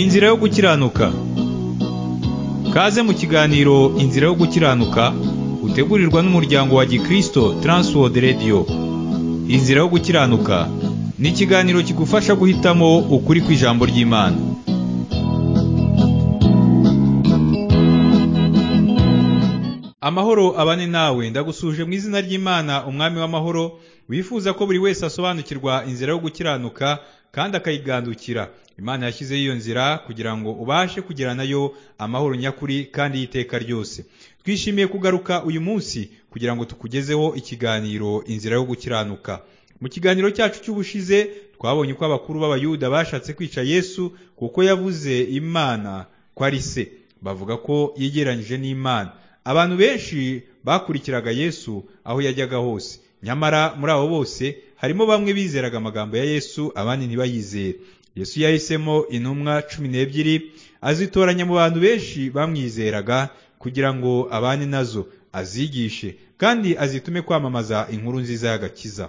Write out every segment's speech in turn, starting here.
Inzira yo gukiranuka Kaze mu kiganiro Inzira yo gukiranuka utegurirwa n'umuryango wa Gikristo Transworld Radio Inzira yo gukiranuka ni ikiganiro kigufasha guhitamo ukuri kw'ijambo ry'Imana Amahoro abane nawe ndagusuje mu izina ry'Imana umwami w'amahoro wifuza ko buri wese asobanukirwa inzira yo gukiranuka kandi akayigandukira imana yashyizeho iyo nzira kugira ngo ubashe kugera nayo amahoro nyakuri kandi y'iteka ryose twishimiye kugaruka uyu munsi kugira ngo tukugezeho ikiganiro inzira yo gukiranuka mu kiganiro cyacu cy'ubushize twabonye uko abakuru b'abayuda bashatse kwica yesu kuko yavuze imana ko ari se bavuga ko yegeranyije n'imana abantu benshi bakurikiraga yesu aho yajyaga hose nyamara muri abo bose harimo bamwe bizeraga amagambo ya yesu abandi ntibayizere yesu yahisemo intumwa cumi n'ebyiri azitoranya mu bantu benshi bamwizeraga kugira ngo abane nazo azigishe kandi azitume kwamamaza inkuru nziza y'agakiza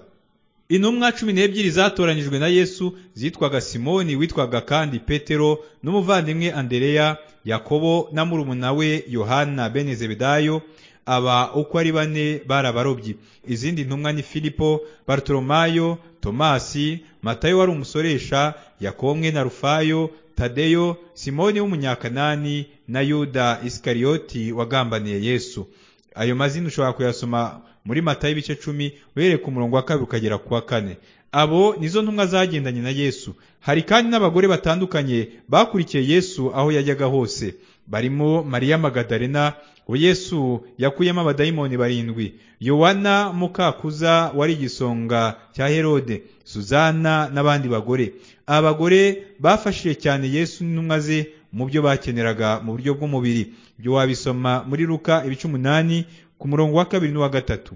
intumwa cumi n'ebyiri zatoranyijwe na yesu zitwaga simoni witwaga kandi petero n'umuvandimwe andereya yakobo na murumuna we yohana bene zebedayo aba uko ari bane barabarobyi izindi ntumwa ni filipo barutoromayo tomasi matayo wari umusoresha yakomwe na rufayo tadeyo simoni w'umunyakanani na yuda isikariyoti wagambaniye yesu ayo mazina ushobora kuyasoma muri matayo ibice cumi uhereye ku murongo wa kabiri ukagera ku wa kane abo nizo ntumwa zagendanye na yesu hari kandi n'abagore batandukanye bakurikiye yesu aho yajyaga hose barimo mariya magadarena ubu yesu yakuyemo abadayimoni barindwi yowana mukakuza wari igisonga cya herode suzana n'abandi bagore aba bagore bafashije cyane yesu n'intumwa ze mu byo bakeneraga mu buryo bw'umubiri ibyo wabisoma muri ruka ibice umunani ku murongo wa kabiri n'uwa gatatu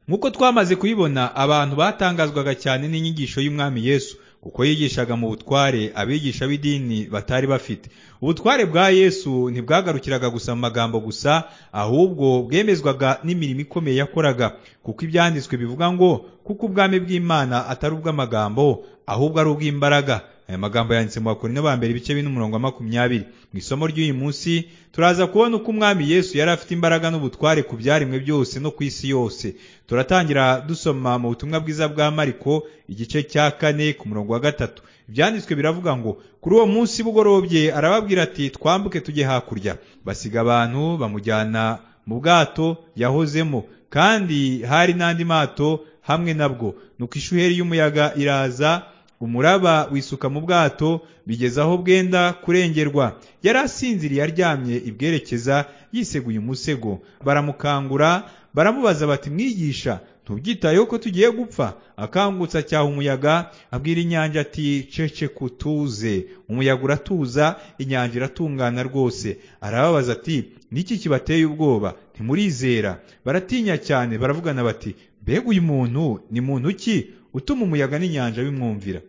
nk'uko twamaze kubibona abantu batangazwaga cyane n'inyigisho y'umwami yesu kuko yigishaga mu butware abigisha b'idini batari bafite ubutware bwa yesu ntibwagarukiraga gusa mu magambo gusa ahubwo bwemezwaga n'imirimo ikomeye yakoraga kuko ibyanditswe bivuga ngo kuko ubwami bw'imana atari ubw'amagambo ahubwo ari ubw'imbaraga aya magambo yanditse mu bakorino ba mbere ibice bine umurongo wa makumyabiri mu isomo ry'uyu munsi turaza kubona uko umwami yesu yari afite imbaraga n'ubutware ku byaremwe byose no ku isi yose turatangira dusoma mu butumwa bwiza bwa mariko igice cya kane ku murongo wa gatatu ibyanditswe biravuga ngo kuri uwo munsi bugorobye arababwira ati twambuke tujye hakurya basiga abantu bamujyana mu bwato yahozemo kandi hari n'andi mato hamwe nabwo nuko ishuheri y'umuyaga iraza umuraba wisuka mu bwato bigeze aho bwenda kurengerwa yari asinziriye aryamye ibwerekeza yiseguye umusego baramukangura baramubaza bati mwigisha ntubyitayeho ko tugiye gupfa akangutsa cyaha umuyaga abwira inyanja ati cece kutuze umuyaga uratuza inyanja iratungana rwose arababaza ati niki kibateye ubwoba ntimurizera baratinya cyane baravugana bati mbega uyu muntu ni muntu ki utuma umuyaga n'inyanja bimwumvira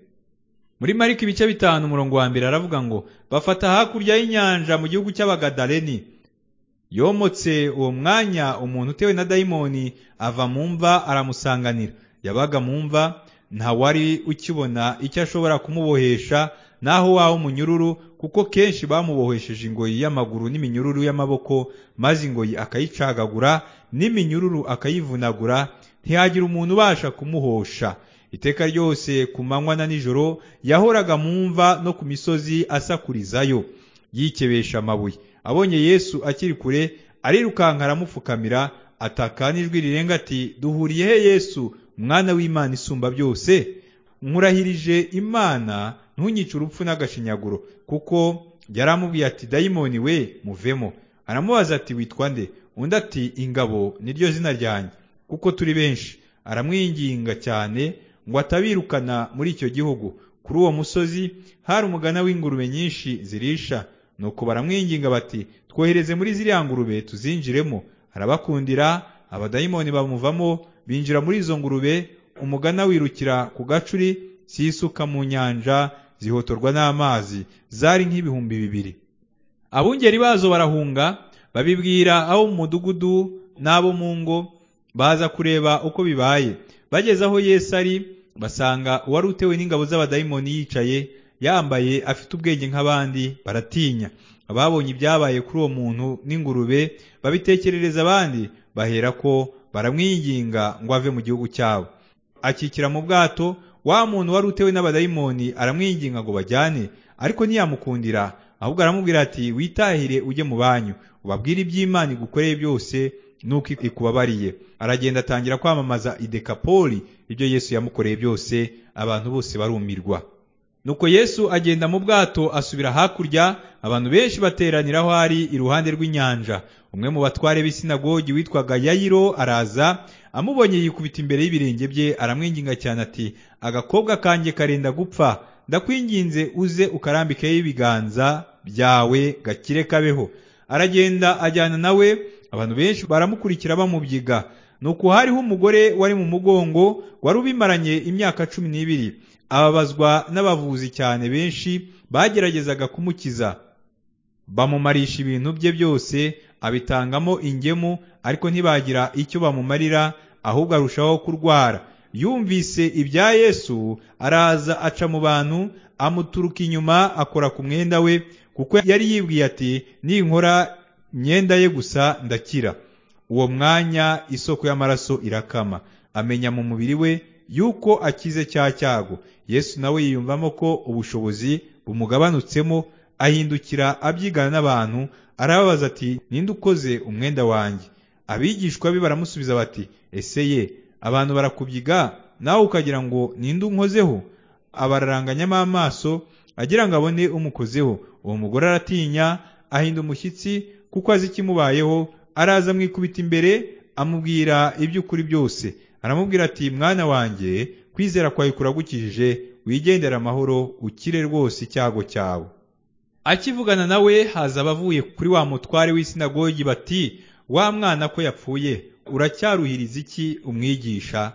muri mariko ibice bitanu umurongo wa mbere aravuga ngo bafata hakurya y'inyanja mu gihugu cy'abagadareni yomotse uwo mwanya umuntu utewe na dayimoni ava mu mva aramusanganira yabaga mu mva nta wari ukibona icyo ashobora kumubohesha naho waho umunyururu kuko kenshi bamubohesheje ingoyi y'amaguru n'iminyururu y'amaboko maze ingoyi akayicagagura n'iminyururu akayivunagura ntihagira umuntu ubasha kumuhosha iteka ryose ku manywa na nijoro yahoraga mu mva no ku misozi asakurizayo yikebesha amabuye abonye yesu akiri kure arirukanka aramupfukamira ataka n'ijwi rirenga ati duhuriye he yesu mwana w'imana isumba byose nkurahirije imana ntunyice urupfu n'agashinyaguro kuko yaramubwiye ati dayimoni we muvemo aramubaza ati witwa nde undi ati ingabo niryo zina ryanjye kuko turi benshi aramwinginga cyane ngo atabirukana muri icyo gihugu kuri uwo musozi hari umugana w'ingurube nyinshi zirisha nuko baramwinginga bati twohereze muri ziriya ngurube tuzinjiremo arabakundira abadayimoni bamuvamo binjira muri izo ngurube umugana wirukira ku gacuri zisuka mu nyanja zihotorwa n'amazi zari nk'ibihumbi bibiri abungeri bazo barahunga babibwira abo mu mudugudu n'abo mu ngo baza kureba uko bibaye bageze aho yesu ari basanga uwari utewe n'ingabo z'abadayimoni yicaye yambaye afite ubwenge nk'abandi baratinya ababonye ibyabaye kuri uwo muntu n'ingurube babitekerereza abandi bahera ko baramwinginga ngo ave mu gihugu cyabo akikira mu bwato wa muntu wari utewe n'abadayimoni aramwinginga ngo bajyane ariko ntiyamukundira ahubwo aramubwira ati witahire ujye mu banyu ubabwire iby'imana igukoreye byose nuko ikubabariye aragenda atangira kwamamaza idekapoli ibyo yesu yamukoreye byose abantu bose barumirwa nuko yesu agenda mu bwato asubira hakurya abantu benshi bateranira aho ari iruhande rw'inyanja umwe mu batware b'isinagogi witwaga yayiro araza amubonye yikubita imbere y'ibirenge bye aramwinginga cyane ati agakobwa kanjye karenda gupfa ndakwinginze uze ukarambikeho ibiganza byawe gakire kabeho aragenda ajyana nawe abantu benshi baramukurikira bamubyiga nuko hariho umugore wari mu mugongo wari ubimaranye imyaka cumi n'ibiri ababazwa n'abavuzi cyane benshi bageragezaga kumukiza bamumarisha ibintu bye byose abitangamo ingemu ariko ntibagira icyo bamumarira ahubwo arushaho kurwara yumvise ibya yesu araza aca mu bantu amuturuka inyuma akora ku mwenda we kuko yari yibwiye ati ninkora imyenda ye gusa ndakira uwo mwanya isoko y'amaraso irakama amenya mu mubiri we yuko akize cya cyago yesu nawe yiyumvamo ko ubushobozi bumugabanutsemo ahindukira abyigana n'abantu arababaza ati ninde ukoze umwenda wanjye abigishwa be baramusubiza bati ese ye abantu barakubyiga nawe ukagira ngo ninde unkozeho abararanganyamo amaso agira ngo abone umukozeho uwo mugore aratinya ahinda umushyitsi kuko azi ikimubayeho araza amwikubita imbere amubwira iby'ukuri byose aramubwira ati mwana wanjye kwizera kwawe kuragukijije wigendera amahoro ukire rwose icyago cyawe akivugana nawe haza abavuye kuri wa mutware w'isinagogi bati wa mwana ko yapfuye uracyaruhiriza iki umwigisha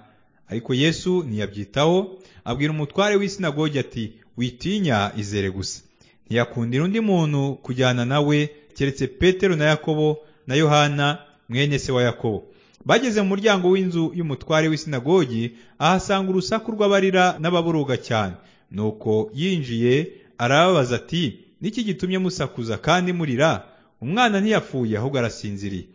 ariko yesu ntiyabyitaho abwira umutware w'isinagogi ati witinya izere gusa ntiyakundira undi muntu kujyana nawe keretse petero na yakobo na yohana mwene se wa yakobo bageze mu muryango w'inzu y'umutware w'isinagogi ahasanga urusaku rw'abarira n'ababoroga cyane nuko yinjiye arababaza ati niki gitumye musakuza kandi murira umwana ntiyapfuye ahubwo arasinziriye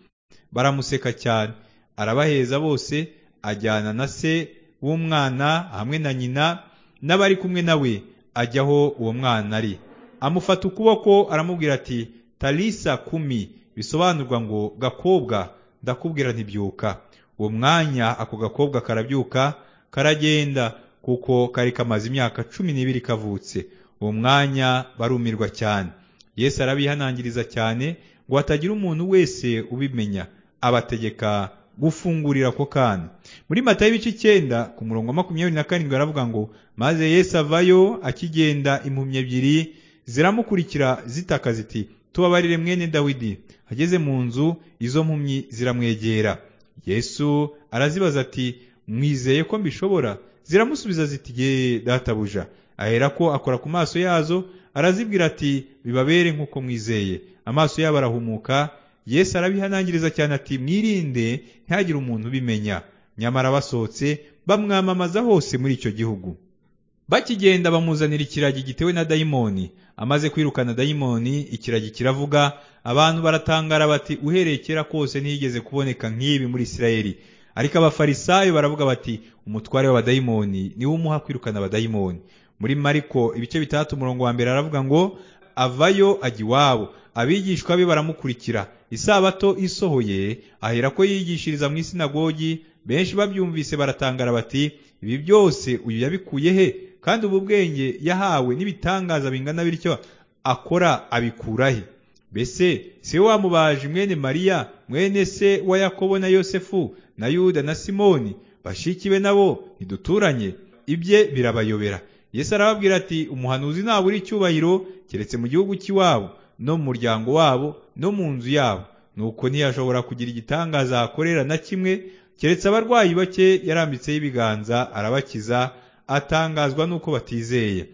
baramuseka cyane arabaheza bose ajyana na se w'umwana hamwe na nyina n'abari kumwe nawe ajya aho uwo mwana ari amufata ukuboko aramubwira ati talisa kumi bisobanurwa ngo gakobwa ndakubwira ntibyuka uwo mwanya ako gakobwa karabyuka karagenda kuko kari kamaze imyaka cumi n'ibiri kavutse uwo mwanya barumirwa cyane yesu arabihanangiriza cyane ngo hatagira umuntu wese ubimenya abategeka gufungurira ako kana muri mata y'ibice icyenda ku murongo wa makumyabiri na karindwi aravuga ngo maze yesu avayo akigenda impumyi ebyiri ziramukurikira zitaka ziti tubabarire mwene dawidi ageze mu nzu izo mpumyi ziramwegera yesu arazibaza ati mwizeye ko mbishobora ziramusubiza ziti ye databuja aherako akora ku maso yazo arazibwira ati bibabere nk'uko mwizeye amaso yabo arahumuka yesu arabihanangiriza cyane ati mwirinde ntihagire umuntu ubimenya nyamara basohotse bamwamamaza hose muri icyo gihugu bakigenda bamuzanira ikiragi gitewe na dayimoni amaze kwirukana dayimoni ikiragi kiravuga abantu baratangara bati uhereye kera kose ntiyigeze kuboneka nk'ibi muri isirayeli ariko abafarisayo baravuga bati umutware w'abadayimoni niwe umuha kwirukana abadayimoni muri mariko ibice bitandatu umurongo wa mbere aravuga ngo avayo ajya iwabo abigishwa be baramukurikira isabato isohoye aherako yigishiriza mu isinagogi benshi babyumvise baratangara bati ibi byose uyu yabikuye he kandi ubu bwenge yahawe n'ibitangaza bingana bityo akora abikura he mbese si we wamubaje mwene mariya mwene se wa yakobo na yosefu na yuda na simoni bashikiwe nabo ntiduturanye ibye birabayobera yesu arababwira ati umuhanuzi ntabura icyubahiro keretse mu gihugu cy'iwabo no mu muryango wabo no mu nzu yabo nuko ntiyashobora kugira igitangaza ahakorera na kimwe keretse abarwayi bake yarambitseho ibiganza arabakiza atangazwa nuko batizeye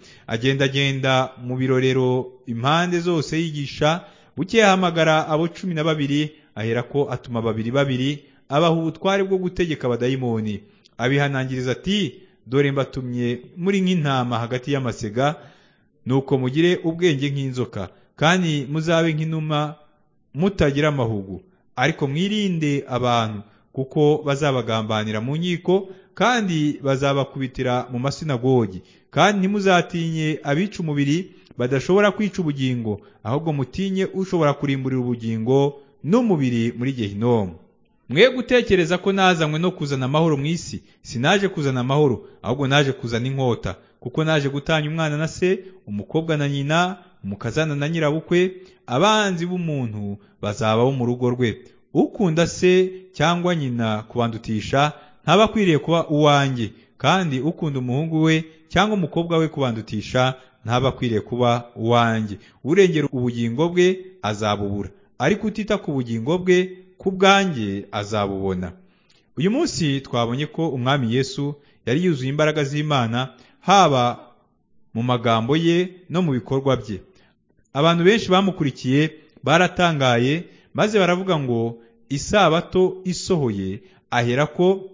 agendagenda mu birorero impande zose yigisha buke yahamagara abo cumi na babiri aherako atuma babiri babiri abaha ubutware bwo gutegeka abadayimoni abihanangiriza ati dore mbatumye muri nk'intama hagati y'amasega nuko mugire ubwenge nk'inzoka kandi muzabe nk'inuma mutagira amahugu ariko mwirinde abantu kuko bazabagambanira mu nkiko kandi bazabakubitira mu masinagogi kandi ntimuzatinye abica umubiri badashobora kwica ubugingo ahubwo mutinye ushobora kurimburira ubugingo n'umubiri muri gehinomu mwe gutekereza ko nazanywe no kuzana amahoro mu isi sinaje kuzana amahoro ahubwo naje kuzana inkota kuko naje gutanya umwana na se umukobwa na nyina umukazana na nyirabukwe abanzi b'umuntu bazabaho mu rugo rwe ukunda se cyangwa nyina kubandutisha ntaba akwiriye kuba uwanjye kandi ukunda umuhungu we cyangwa umukobwa we kubandutisha ntaba akwiriye kuba uwanjye urengera ubugingo bwe azabubura ariko utita ku bugingo bwe ku bwanjye azabubona uyu munsi twabonye ko umwami yesu yari yuzuye imbaraga z'imana haba mu magambo ye no mu bikorwa bye abantu benshi bamukurikiye baratangaye maze baravuga ngo isabato isohoye ahera ko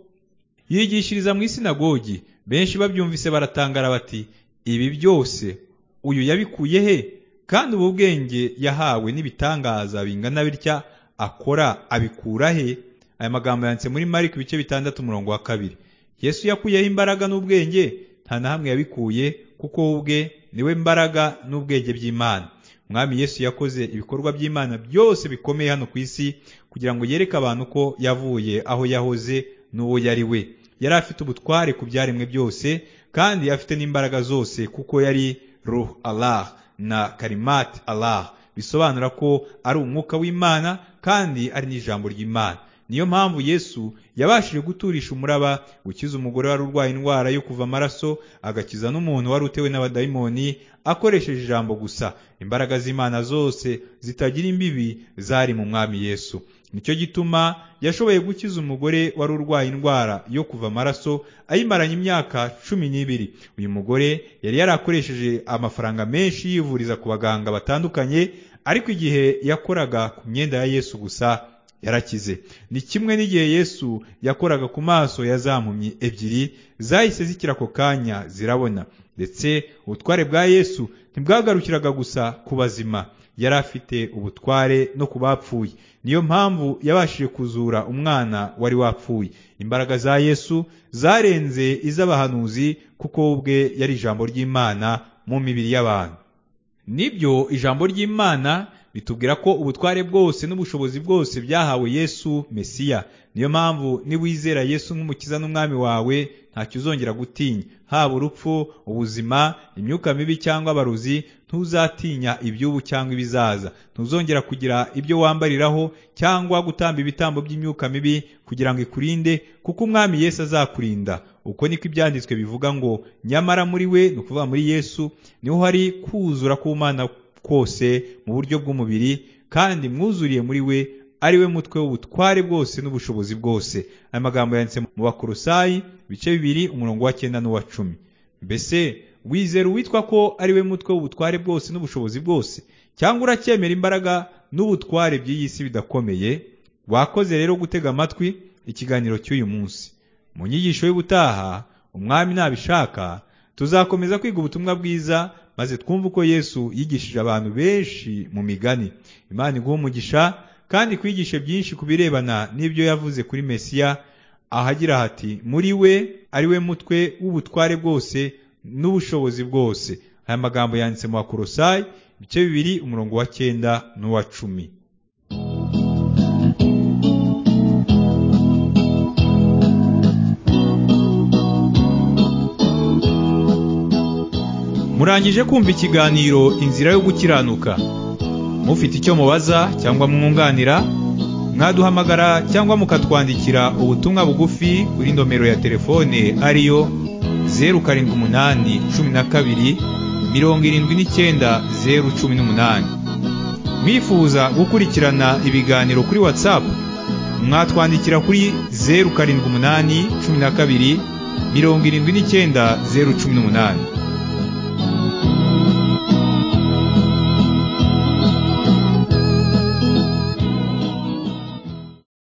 yigishiriza mu isinagogi benshi babyumvise baratangara bati ibi byose uyu yabikuye he kandi ubu bwenge yahawe n'ibitangaza bingana bitya akora abikura he aya magambo yanditse muri mariko ibice bitandatu umurongo wa kabiri yesu yakuyeho imbaraga n'ubwenge nta na hamwe yabikuye kuko ubwe niwe mbaraga n'ubwenge by'imana umwami yesu yakoze ibikorwa by'imana byose bikomeye hano ku isi kugira ngo yereke abantu ko yavuye aho yahoze n'uwo yari we yari afite ubutware ku byaremwe byose kandi afite n'imbaraga zose kuko yari ruh allah na karimat allah bisobanura ko ari umwuka w'imana kandi ari n'ijambo ry'imana niyo mpamvu yesu yabashije guturisha umuraba gukiza umugore wari urwaye indwara yo kuva amaraso agakiza n'umuntu wari utewe n'abadayimoni akoresheje ijambo gusa imbaraga z'imana zose zitagira imbibi zari mu mwami yesu nicyo gituma yashoboye gukiza umugore wari urwaye indwara yo kuva amaraso ayimaranye imyaka cumi n'ibiri uyu mugore yari yarakoresheje amafaranga menshi yivuriza ku baganga batandukanye ariko igihe yakoraga ku myenda ya yesu gusa yarakize ni kimwe n'igihe yesu yakoraga ku maso ya za mpumyi ebyiri zahise zikira ako kanya zirabona ndetse ubutware bwa yesu ntibwagarukiraga gusa ku bazima yari afite ubutware no ku bapfuye niyo mpamvu yabashije kuzura umwana wari wapfuye imbaraga za yesu zarenze iz'abahanuzi kuko ubwe yari ijambo ry'imana mu mibiri y'abantu nibyo ijambo ry'imana bitubwira ko ubutware bwose n'ubushobozi bwose byahawe yesu mesiya niyo mpamvu niba wizera yesu nk'umukiza n'umwami wawe ntacyo uzongera gutinya haba urupfu ubuzima imyuka mibi cyangwa abarozi ntuzatinya iby'ubu cyangwa ibizaza ntuzongera kugira ibyo wambariraho cyangwa gutamba ibitambo by'imyuka mibi kugira ngo ikurinde kuko umwami yesu azakurinda uko niko ibyanditswe bivuga ngo nyamara muri we ni ukuvuga muri yesu niho hari kuzura k'umwana kose mu buryo bw'umubiri kandi mwuzuriye muri we ari we mutwe w'ubutware bwose n'ubushobozi bwose aya magambo yanditse mu bakorosayi ibice bibiri umurongo wa cyenda n'uwa cumi mbese wizera uwitwa ko ari we mutwe w'ubutware bwose n'ubushobozi bwose cyangwa uracyemera imbaraga n'ubutware by'iyi si bidakomeye wakoze rero gutega amatwi ikiganiro cy'uyu munsi mu nyigisho y'ubutaha umwami nabishaka tuzakomeza kwiga ubutumwa bwiza maze twumve uko yesu yigishije abantu benshi mu migani imana iguha umugisha kandi kwigishe byinshi ku birebana n'ibyo yavuze kuri mesiya ahagira hati muri we ari we mutwe w'ubutware bwose n'ubushobozi bwose aya magambo yanditse mu bakorosayi ibice bibiri umurongo wa cyenda n'uwa cumi murangije kumva ikiganiro inzira yo gukiranuka mufite icyo mubaza cyangwa mwunganira mwaduhamagara cyangwa mukatwandikira ubutumwa bugufi kuri nomero ya telefone ariyo zeru karindwi umunani cumi na kabiri mirongo irindwi n'icyenda zeru cumi n'umunani mwifuza gukurikirana ibiganiro kuri watsapu mwatwandikira kuri zeru karindwi umunani cumi na kabiri mirongo irindwi n'icyenda zeru cumi n'umunani